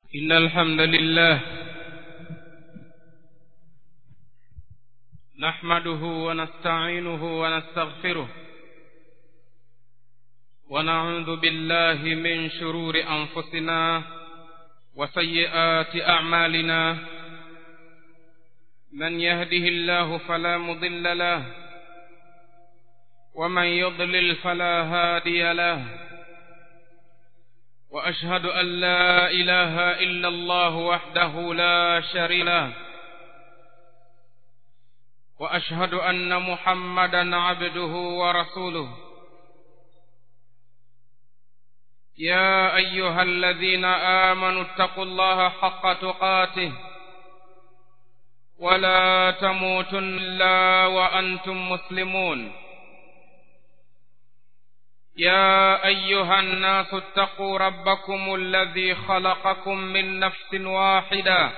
إن الحمد لله نحمده ونستعينه ونستغفره ونعوذ بالله من شرور أنفسنا وسيئات أعمالنا من يهده الله فلا مضل له ومن يضلل فلا هادي له واشهد ان لا اله الا الله وحده لا شريك له واشهد ان محمدا عبده ورسوله يا ايها الذين امنوا اتقوا الله حق تقاته ولا تموتن الا وانتم مسلمون يا ايها الناس اتقوا ربكم الذي خلقكم من نفس واحده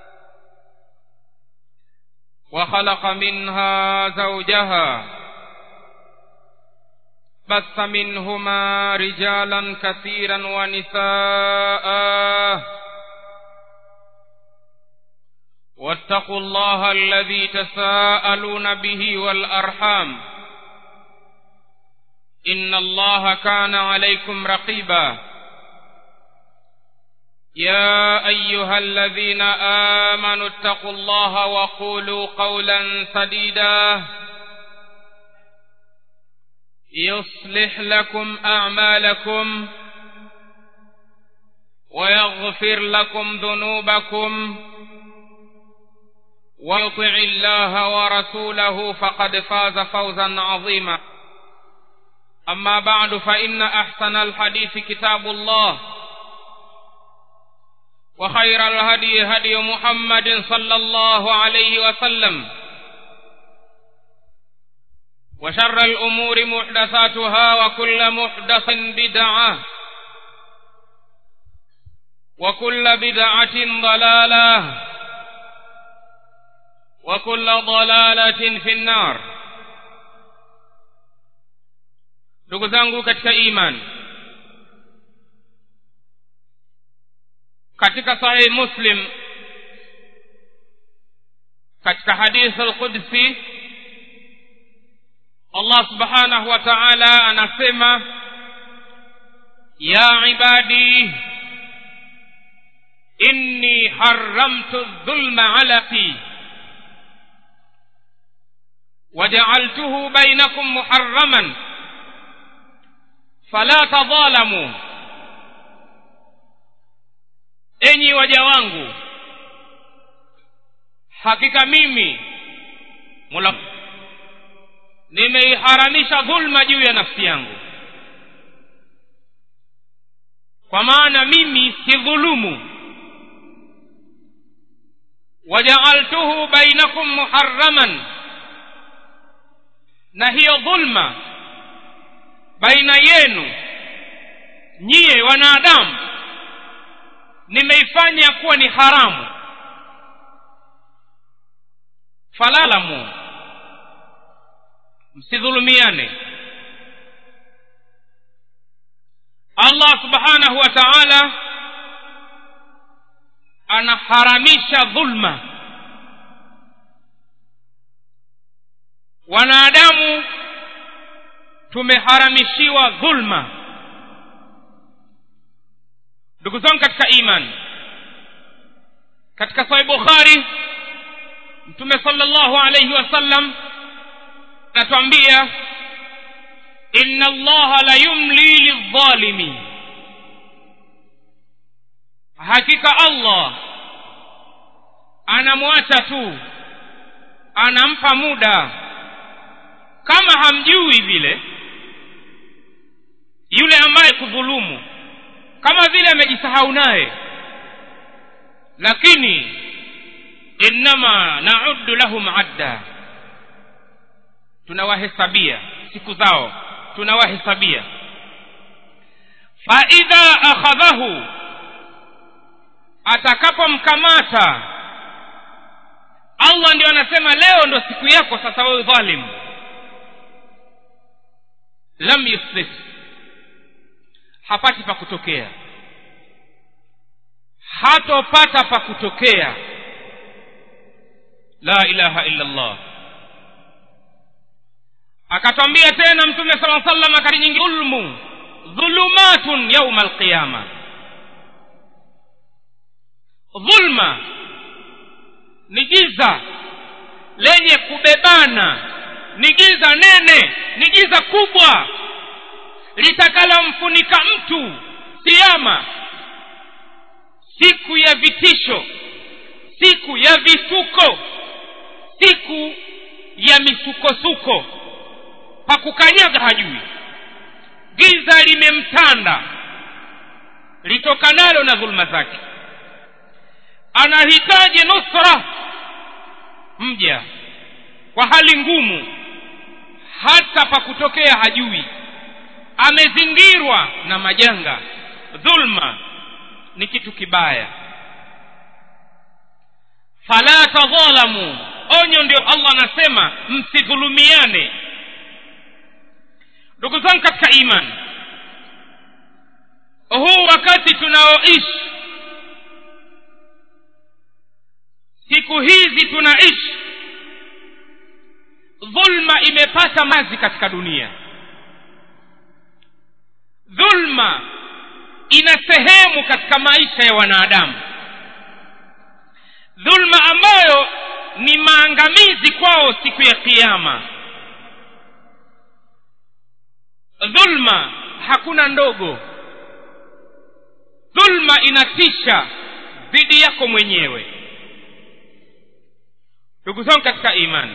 وخلق منها زوجها بث منهما رجالا كثيرا ونساء واتقوا الله الذي تساءلون به والارحام ان الله كان عليكم رقيبا يا ايها الذين امنوا اتقوا الله وقولوا قولا سديدا يصلح لكم اعمالكم ويغفر لكم ذنوبكم ويطع الله ورسوله فقد فاز فوزا عظيما أما بعد فإن أحسن الحديث كتاب الله وخير الهدي هدي محمد صلى الله عليه وسلم وشر الأمور محدثاتها وكل محدث بدعة وكل بدعة ضلالة وكل ضلالة في النار ndugu zangu katika iman katika sahih muslim katika hadith alqudsi allah subhanahu wa ta'ala anasema ya ibadi inni haramtu dhulma ala fi وجعلته بينكم محرما fala tadhalamu enyi waja wangu hakika mimi mola nimeiharamisha dhulma juu ya nafsi yangu kwa maana mimi si dhulumu wajaaltuhu bainakum muharraman na hiyo dhulma baina yenu nyiye wanadamu nimeifanya kuwa ni haramu falalamu msidhulumiane allah subhanahu wa taala anaharamisha dhulma wanadamu tumeharamishiwa dhulma ndugu zangu katika iman katika sahih bukhari mtume sallallahu alayhi wasallam anatuambia inna allaha la yumli lidhalimi hakika allah anamwacha tu anampa muda kama hamjui vile yule ambaye kudhulumu kama vile amejisahau naye lakini innama nauddu lahum adda tunawahesabia siku zao tunawahesabia faidha akhadhahu atakapomkamata allah ndio anasema leo ndo siku yako sasa wewe dhalimu lam yusbit hapati pa kutokea hatopata pa kutokea la ilaha illa allah akatwambia tena mtume sala salam akati nyingi dhulmu dhulumatun yauma alqiyama dhulma ni giza lenye kubebana ni giza nene ni giza kubwa litakalomfunika mtu kiama siku ya vitisho siku ya vituko siku ya misukosuko pakukanyaga hajui giza limemtanda litokanalo na dhuluma zake anahitaji nusra mja kwa hali ngumu hata pa kutokea hajui amezingirwa na majanga dhulma ni kitu kibaya fala tadhalamu onyo ndio allah anasema msidhulumiane ndugu zangu katika imani huu wakati tunaoishi siku hizi tunaishi dhulma imepata mazi katika dunia dhulma ina sehemu katika maisha ya wanadamu dhulma ambayo ni maangamizi kwao siku ya kiama dhulma hakuna ndogo dhulma inatisha dhidi yako mwenyewe ndugu zangu katika imani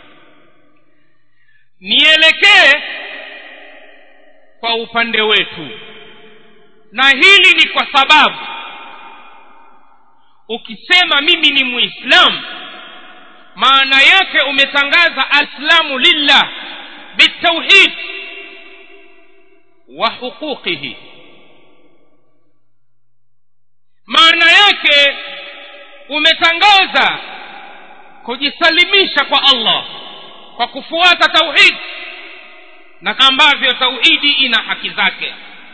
nielekee kwa upande wetu na hili ni kwa sababu ukisema mimi ni muislamu maana yake umetangaza alislamu lillah bitauhid wa huquqihi maana yake umetangaza kujisalimisha kwa allah kwa kufuata tauhid na ambavyo tauhidi ina haki zake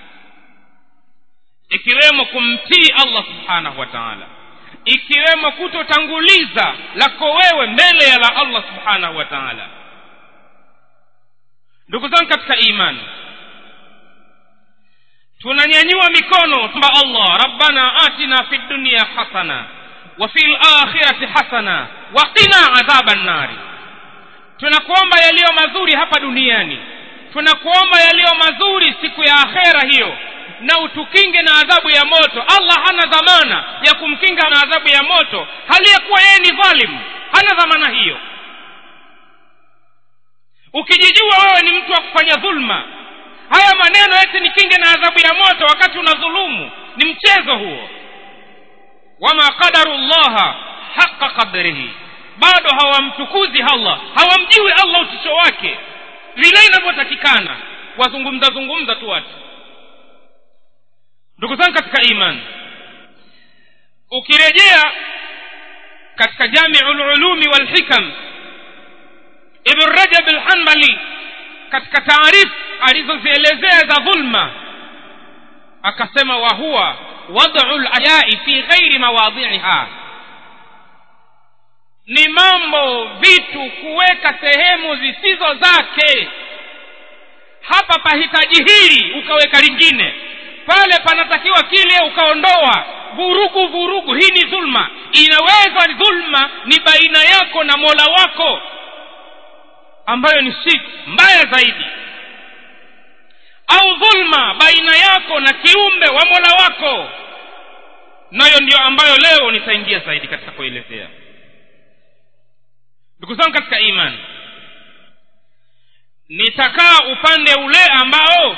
ikiwemo kumtii allah subhanahu wa taala ikiwemo kutotanguliza lako wewe mbele ya la allah subhanahu wa taala ndugu zangu katika imani tunanyanyua mikono tamba allah rabbana atina fi dunia hasana wa fi lakhirati hasana wa qina adhaba nnari tunakuomba yaliyo mazuri hapa duniani tunakuomba yaliyo mazuri siku ya akhera hiyo na utukinge na adhabu ya moto allah hana dhamana ya kumkinga na adhabu ya moto hali ya kuwa yeye ni dhalimu hana dhamana hiyo ukijijua wewe ni mtu wa kufanya dhulma haya maneno eti nikinge na adhabu ya moto wakati unadhulumu ni mchezo huo wama qadaru llaha haqa qadrihi bado hawamtukuzi allah hawamjui allah utisho wake vile inavyotakikana wazungumza zungumza tu watu ndugu zangu katika imani ukirejea katika jamiu lulumi walhikam ibn rajab lhanbali katika taarifu alizozielezea za dhulma akasema wa huwa wadau layai fi ghairi mawadhiiha ni mambo vitu kuweka sehemu zisizo zake hapa pahitaji hili ukaweka lingine pale panatakiwa kile ukaondoa vurugu vurugu hii ni dhulma inaweza dhulma ni baina yako na mola wako ambayo ni shirki mbaya zaidi au dhulma baina yako na kiumbe wa mola wako nayo ndiyo ambayo leo nitaingia zaidi katika kuelezea ndugu zangu katika imani nitakaa upande ule ambao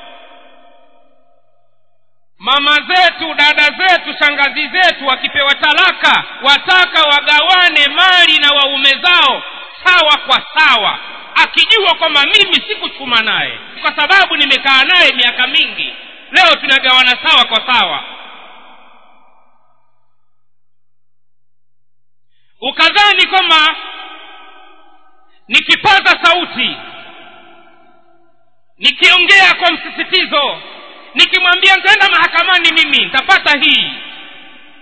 mama zetu dada zetu shangazi zetu wakipewa talaka wataka wagawane mali na waume zao sawa kwa sawa akijua kwamba mimi sikuchuma naye kwa sababu nimekaa naye miaka mingi leo tunagawana sawa kwa sawa ukadhani kwamba nikipaza sauti nikiongea kwa msisitizo nikimwambia nitaenda mahakamani mimi nitapata hii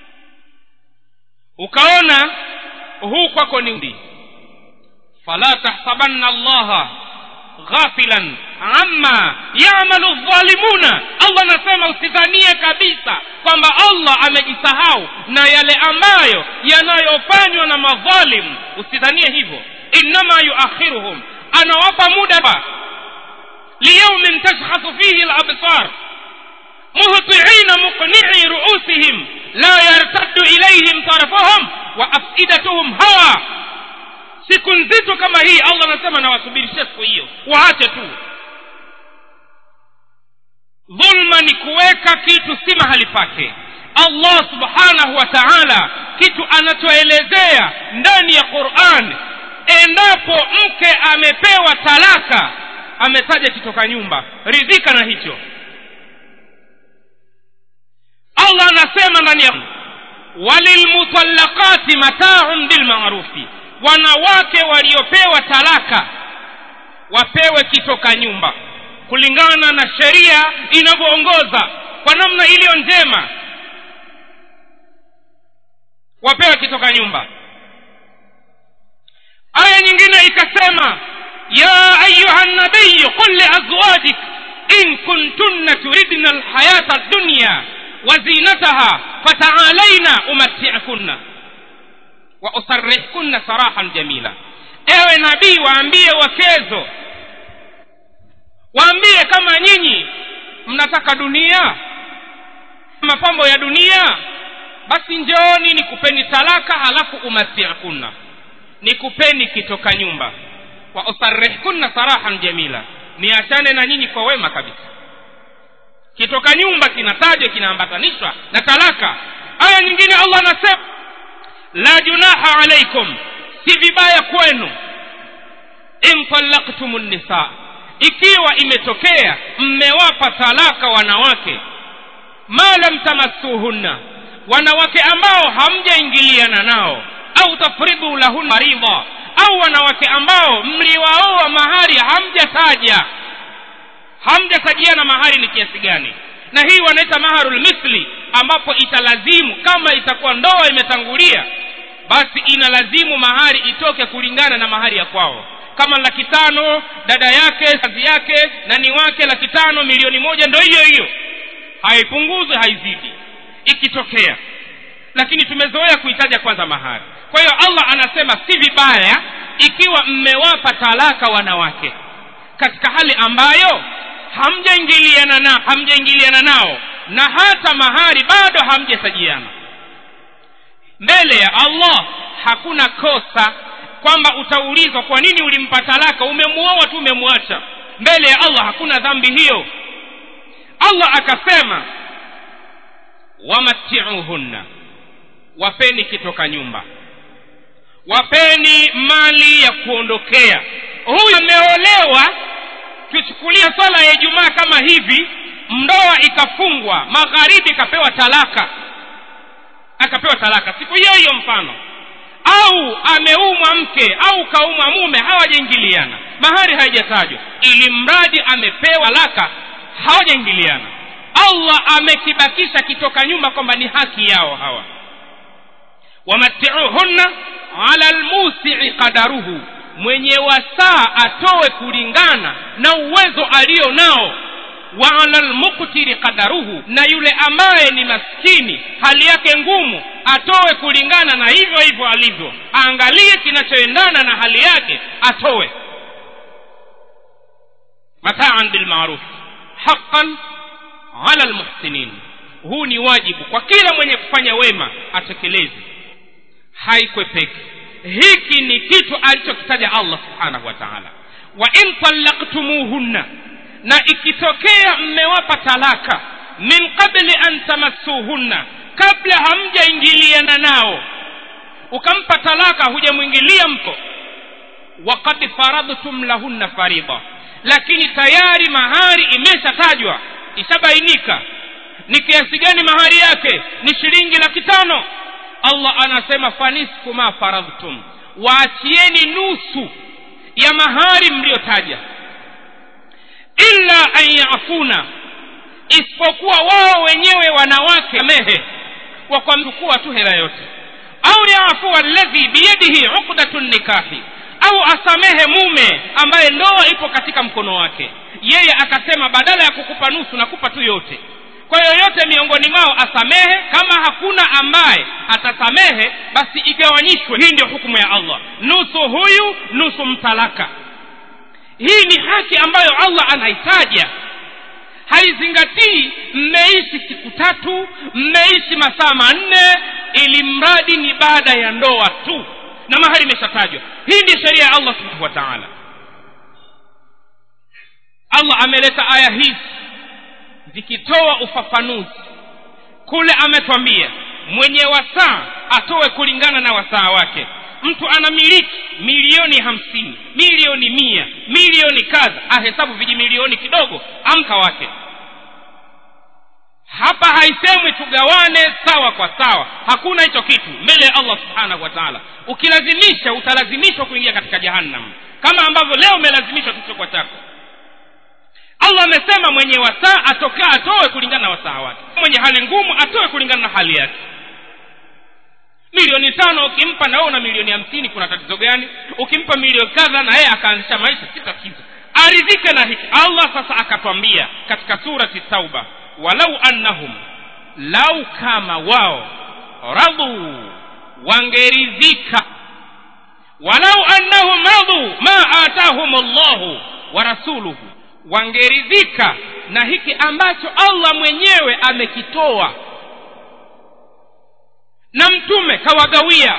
ukaona huu kwako ni ndi fala tahsabanna allaha ghafilan amma yamalu dhalimuna allah anasema usidhanie kabisa kwamba allah amejisahau na yale ambayo yanayofanywa na madhalim usidhanie hivyo innama yuakhiruhum anawapa muda liyaumin tashkhasu fihi labsar muhtiina muqni'i ruusihim la yartaddu ilayhim tarafahum wa afidatuhum hawa siku nzito kama hii allah anasema nawasubirishia siku hiyo waache tu dhulma ni kuweka kitu si mahali pake allah subhanahu wa taala kitu anachoelezea ndani ya quran endapo mke amepewa talaka ametaja kitoka nyumba ridhika na hicho allah anasema ndani ya walilmutallaqati mataun bilmarufi wanawake waliopewa talaka wapewe kitoka nyumba kulingana na sheria inavyoongoza kwa namna iliyo njema wapewe kitoka nyumba aya nyingine ikasema ya ayuha nabiyu qul liazwajik in kuntunna turidna alhayata dunya وزينتها فتعالين أمتعكن وأسرحكن سراحا جميلا ewe nabii waambie wakezo waambie kama nyinyi mnataka dunia mapambo ya dunia basi njooni nikupeni talaka halafu umatiakunna nikupeni kitoka nyumba wa usarrihkunna sarahan jamila niachane na nyinyi kwa wema kabisa kitoka nyumba kinatajwa kinaambatanishwa na talaka aya nyingine allah anasema la junaha alaikum si vibaya kwenu in talaktum nisa ikiwa imetokea mmewapa talaka wanawake ma lam tamassuhunna wanawake ambao hamjaingiliana nao au tafridhu lahunna faridha au wanawake ambao mliwaoa mahari hamjataja hamjatajiana mahari ni kiasi gani na hii wanaita maharul mithli ambapo italazimu kama itakuwa ndoa imetangulia basi inalazimu mahari itoke kulingana na mahari ya kwao kama laki tano dada yake kazi yake nani wake laki tano milioni moja ndo hiyo hiyo haipunguzwe haizidi ikitokea lakini tumezoea kuitaja kwanza mahari kwa hiyo allah anasema si vibaya ikiwa mmewapa talaka wanawake katika hali ambayo hamjaingiliana na hamjaingiliana nao na hata mahari bado hamjatajiana mbele ya allah hakuna kosa kwamba utaulizwa kwa nini ulimpa talaka umemuoa tu umemwacha mbele ya allah hakuna dhambi hiyo allah akasema wamatiuhunna wapeni kitoka nyumba wapeni mali ya kuondokea huyu ameolewa tuchukulia swala ya ijumaa kama hivi ndoa ikafungwa magharibi ikapewa talaka akapewa talaka siku hiyo hiyo mfano au ameumwa mke au kaumwa mume hawajaingiliana mahari haijatajwa ili mradi amepewa talaka hawajaingiliana allah amekibakisha kitoka nyumba kwamba ni haki yao hawa wamatiuhunna ala lmusii qadaruhu mwenye wasaa atoe kulingana na uwezo alio nao wa ala lmuktiri qadaruhu na yule ambaye ni maskini hali yake ngumu atoe kulingana na hivyo hivyo alivyo aangalie kinachoendana na hali yake atoe mataan bilmaruf haqan ala lmuhsinin huu ni wajibu kwa kila mwenye kufanya wema atekeleze haikwepeki hiki ni kitu alichokitaja allah subhanahu wa taala wa in talaktumuhunna na ikitokea mmewapa talaka min qabli an tamassuhunna kabla hamjaingiliana nao ukampa talaka hujamwingilia mko wakad faradhtum lahunna faridha lakini tayari mahari imeshatajwa ishabainika ni kiasi gani mahari yake ni shilingi laki tano allah anasema fanisfu ma faradhtum waachieni nusu ya mahari mliyotaja illa an yafuna isipokuwa wao wenyewe wanawake mehe wakwamchukua tu hela yote au yaafua alladhi biyadihi uqdatu nikahi au asamehe mume ambaye ndoa ipo katika mkono wake yeye akasema badala ya kukupa nusu nakupa tu yote kwa yoyote miongoni mwao asamehe kama hakuna ambaye atasamehe basi igawanyishwe hii ndio hukumu ya allah nusu huyu nusu mtalaka hii ni haki ambayo allah anaitaja haizingatii mmeishi siku tatu mmeishi masaa manne ili mradi ni baada ya ndoa tu na mahali imeshatajwa hii ndiyo sheria ya allah subhanahu wa taala allah ameleta aya hizi zikitoa ufafanuzi kule ametwambia mwenye wasaa atoe kulingana na wasaa wake mtu anamiliki milioni hamsini milioni mia milioni kadha ahesabu vijimilioni kidogo amka wake hapa haisemwi tugawane sawa kwa sawa hakuna hicho kitu mbele ya allah subhanahu wa taala ukilazimisha utalazimishwa kuingia katika jahannam kama ambavyo leo umelazimishwa kichokwa chako allah amesema mwenye wasaa atokaa atoe kulingana na wasaa wake mwenye hali ngumu atoe kulingana na hali yake milioni tano ukimpa na wewe una milioni hamsini kuna tatizo gani ukimpa milioni kadha na yeye akaanzisha maisha si tatizo aridhike na hiki allah sasa akatwambia katika surati tauba walau annahum lau kama wao radhu wangeridhika walau annahum radhu ma atahum llahu wa rasuluhu wangeridhika na hiki ambacho allah mwenyewe amekitoa na mtume kawagawia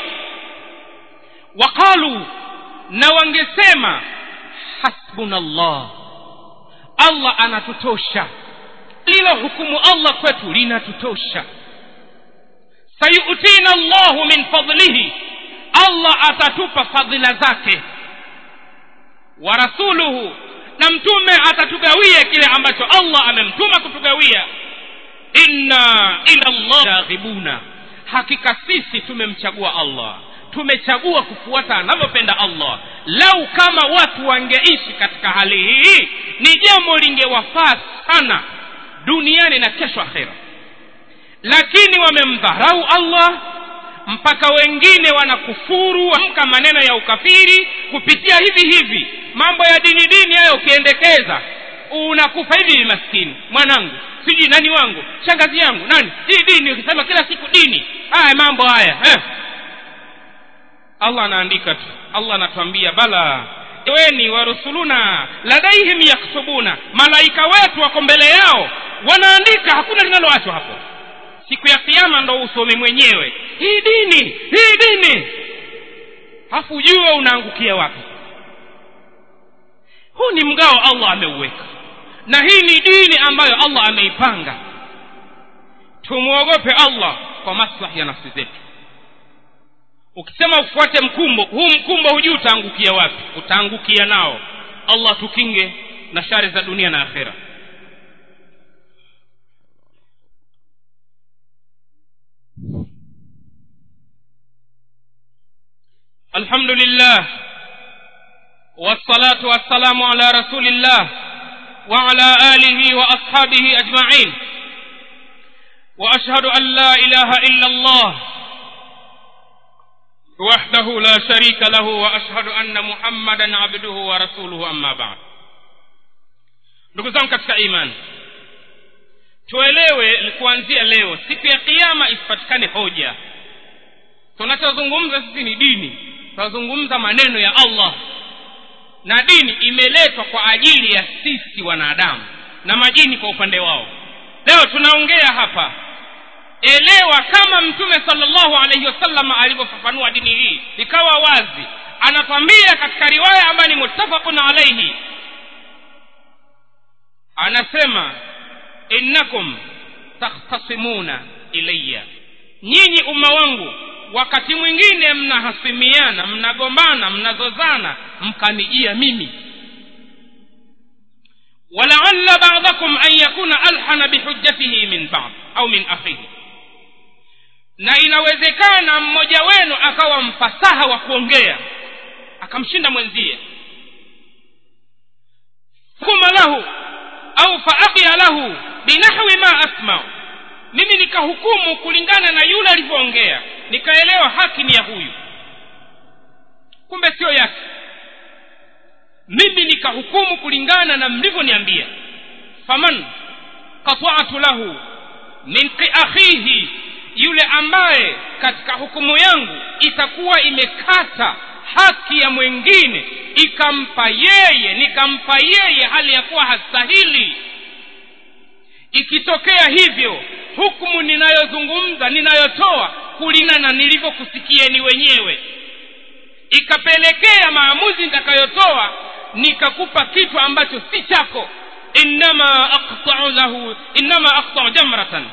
waqalu na wangesema hasbuna llah allah anatutosha lilo hukumu allah kwetu linatutosha sayutina llahu min fadlihi allah atatupa fadhila zake wa rasuluhu na mtume atatugawia kile ambacho allah amemtuma kutugawia inna ila llah raghibuna hakika sisi tumemchagua allah tumechagua kufuata anavyopenda allah lau kama watu wangeishi katika hali hii ni jambo lingewafaa sana duniani na kesho akhera lakini wamemdharau allah mpaka wengine wanakufuru amka maneno ya ukafiri kupitia hivi hivi mambo ya dini dini hayo ukiendekeza unakufa hivi maskini mwanangu sijui nani wangu shangazi yangu nani hii dini ukisema kila siku dini haya mambo haya eh. allah anaandika tu allah anatuambia bala weni warusuluna ladaihim yaktubuna malaika wetu wako mbele yao wanaandika hakuna linaloachwa hapo siku ya kiama ndo usome mwenyewe hii dini hii dini hafu ujue unaangukia wapi huu ni mgao allah ameuweka na hii ni dini ambayo allah ameipanga tumwogope allah kwa maslahi ya nafsi zetu ukisema ufuate mkumbo huu mkumbo hujui utaangukia wapi utaangukia nao allah tukinge na shari za dunia na akhera الحمد لله والصلاة والسلام على رسول الله وعلى آله وأصحابه أجمعين وأشهد أن لا إله إلا الله وحده لا شريك له وأشهد أن محمدا عبده ورسوله أما بعد ndugu zangu katika imani tuelewe kuanzia leo siku ya kiama isipatikane hoja tunachozungumza sisi ni dini tunazungumza maneno ya allah na dini imeletwa kwa ajili ya sisi wanadamu na majini kwa upande wao leo tunaongea hapa elewa kama mtume salllahu alaihi wasallam alivyofafanua dini hii ikawa wazi anatwambia katika riwaya ambayo ni muttafaqun alaihi anasema innakum takhtasimuna ilaya nyinyi umma wangu wakati mwingine mnahasimiana mnagombana mnazozana mkanijia mimi walaalla badakum an yakuna alhana bihujjatihi min bad au min akhihi na inawezekana mmoja wenu akawa mfasaha wa kuongea akamshinda mwenzie kuma lahu au faaqia lahu binahwi ma asmau mimi nikahukumu kulingana na yule alivyoongea nikaelewa haki ni ya huyu kumbe sio yake mimi nikahukumu kulingana na mlivyoniambia faman qata'tu lahu min akhihi yule ambaye katika hukumu yangu itakuwa imekata haki ya mwingine ikampa yeye nikampa yeye hali ya kuwa hastahili ikitokea hivyo hukumu ninayozungumza ninayotoa kulingana na nilivyokusikieni wenyewe ikapelekea maamuzi nitakayotoa nikakupa kitu ambacho si chako innama aqta'u lahu innama aqta'u jamratan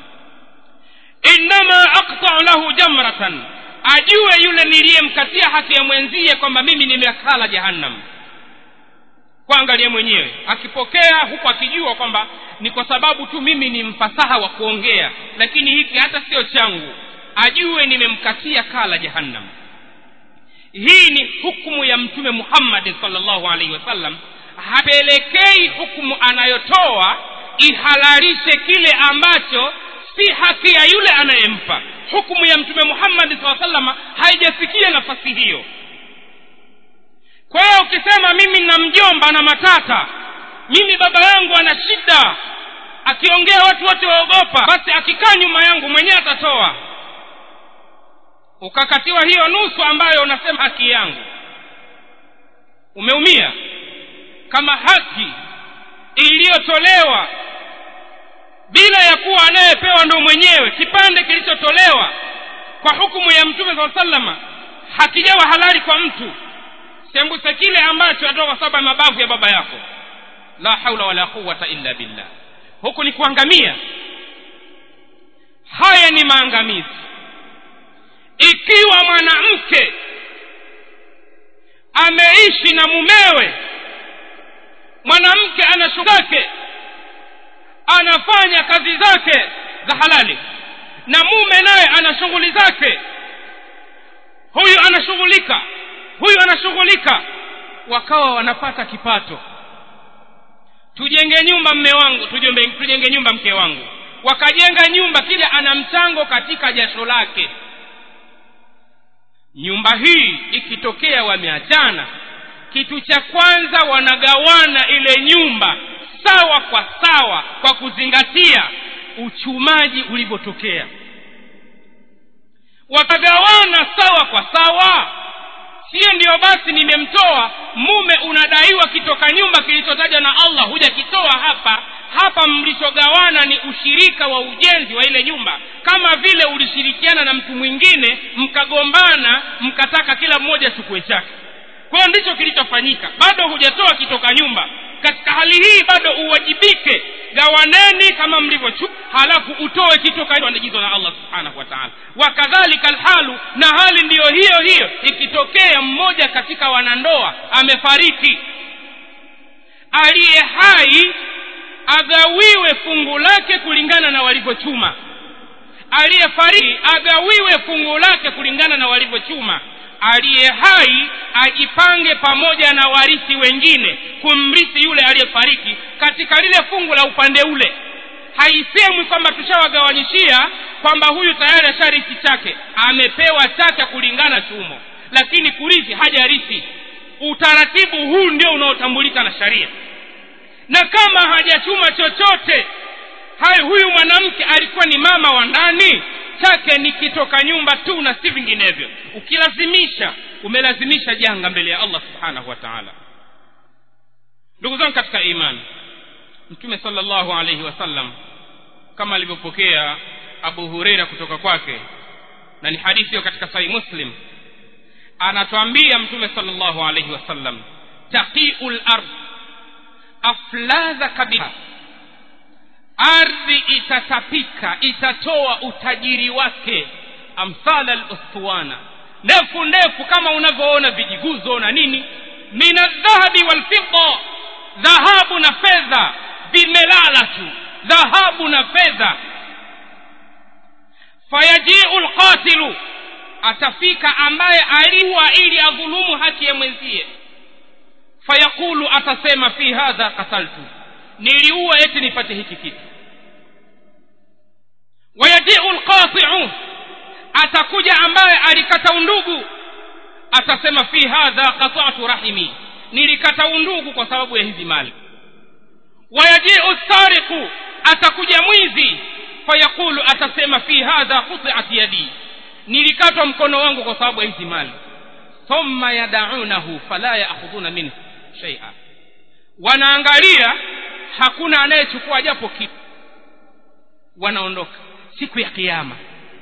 innama aqta'u lahu jamratan ajue yule niliyemkatia haki ya mwenzie kwamba mimi nimekala jahannam kuangalia mwenyewe akipokea huku akijua kwamba ni kwa sababu tu mimi ni mfasaha wa kuongea lakini hiki hata sio changu ajue nimemkatia kala jahannam hii ni hukumu ya mtume muhammadi salllahu alaihi wasallam hapelekei hukumu anayotoa ihalalishe kile ambacho si haki ya yule anayempa hukumu ya mtume muhammadi saa salama haijafikia nafasi hiyo kwa hiyo ukisema mimi nina mjomba na matata mimi baba yangu ana shida akiongea watu wote waogopa basi akikaa nyuma yangu mwenyewe atatoa ukakatiwa hiyo nusu ambayo unasema haki yangu umeumia kama haki iliyotolewa bila ya kuwa anayepewa ndo mwenyewe kipande kilichotolewa kwa hukumu ya mtume saa salama hakijawa halali kwa mtu sembuse kile ambacho atoka kwa sababu ya mabavu ya baba yako la haula wala quwata illa billah huku ni kuangamia haya ni maangamizi ikiwa mwanamke ameishi na mumewe mwanamke ana shughuli zake anafanya kazi zake za halali na mume naye ana shughuli zake huyu anashughulika huyu anashughulika wakawa wanapata kipato tujenge nyumba mme wangu tujenge, tujenge nyumba mke wangu wakajenga nyumba kile ana mchango katika jasho lake nyumba hii ikitokea wameachana kitu cha kwanza wanagawana ile nyumba sawa kwa sawa kwa kuzingatia uchumaji ulivyotokea wakagawana sawa kwa sawa siyo ndiyo basi nimemtoa mume unadaiwa kitoka nyumba kilichotajwa na allah hujakitoa hapa hapa mlichogawana ni ushirika wa ujenzi wa ile nyumba kama vile ulishirikiana na mtu mwingine mkagombana mkataka kila mmoja achukue chake kwa hiyo ndicho kilichofanyika bado hujatoa kitoka nyumba katika hali hii bado uwajibike gawaneni kama mlivyochu halafu utoe kitu kaagizwa na allah subhanahu wa taala wakadhalika alhalu na hali ndiyo hiyo hiyo ikitokea mmoja katika wanandoa amefariki aliye hai agawiwe fungu lake kulingana na walivyochuma aliyefariki agawiwe fungu lake kulingana na walivyochuma aliye hai ajipange pamoja na warithi wengine kumrithi yule aliyefariki katika lile fungu la upande ule haisemwi kwamba tushawagawanyishia kwamba huyu tayari asharithi chake amepewa chake kulingana chumo lakini kurithi hajarithi utaratibu huu ndio unaotambulika na sharia na kama hajachuma chochote hai huyu mwanamke alikuwa ni mama wa ndani chake ni kitoka nyumba tu na si vinginevyo ukilazimisha umelazimisha janga mbele ya allah subhanahu wa taala ndugu zangu katika imani mtume salllahu alaihi wasallam kama alivyopokea abu hureira kutoka kwake na ni hadithi hiyo katika sahih muslim anatwambia mtume salllahu alaihi wasallam taqiu lard afladha kabisa ardhi itatapika itatoa utajiri wake amthala lustuana ndefu ndefu kama unavyoona vijiguzo na nini min aldhahabi walfidda dhahabu na fedha vimelala tu dhahabu na fedha fayajiu lqatilu atafika ambaye aliwa ili adhulumu haki ya mwenzie fayaqulu atasema fi hadha qataltu niliua eti nipate hiki kitu wayajiu lqatiu atakuja ambaye alikata undugu atasema fi hadha qata'tu rahimi nilikata undugu kwa sababu ya hizi mali wayajiu sariqu atakuja mwizi fayaqulu atasema fi hadha quti'at yadi nilikatwa mkono wangu kwa sababu ya hizi mali thumma yadaunahu fala yaakhudhuna minhu shay'a wanaangalia hakuna anayechukua japo kitu wanaondoka siku ya kiyama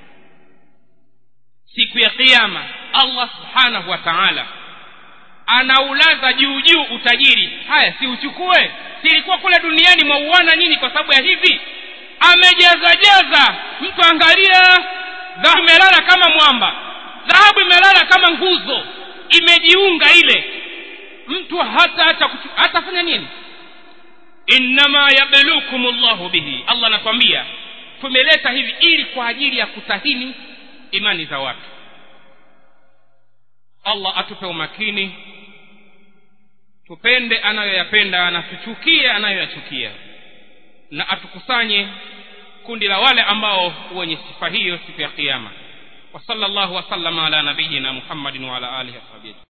siku ya kiyama allah subhanahu wa taala anaulaza juu juu utajiri haya si uchukue silikuwa kule duniani mwauana nyinyi kwa sababu ya hivi amejaza jaza mtu angalia dhahabu imelala kama mwamba dhahabu imelala kama nguzo imejiunga ile mtu hata hata hatafanya nini innama yablukum llahu bihi allah anatwambia tumeleta hivi ili kwa ajili ya kutahini imani za watu allah atupe umakini tupende anayoyapenda na tuchukie anayoyachukia na atukusanye kundi la wale ambao wenye sifa hiyo siku ya kiyama wa sallallahu wasallama ala nabiyina muhammadin wa ala alihi wasahbihi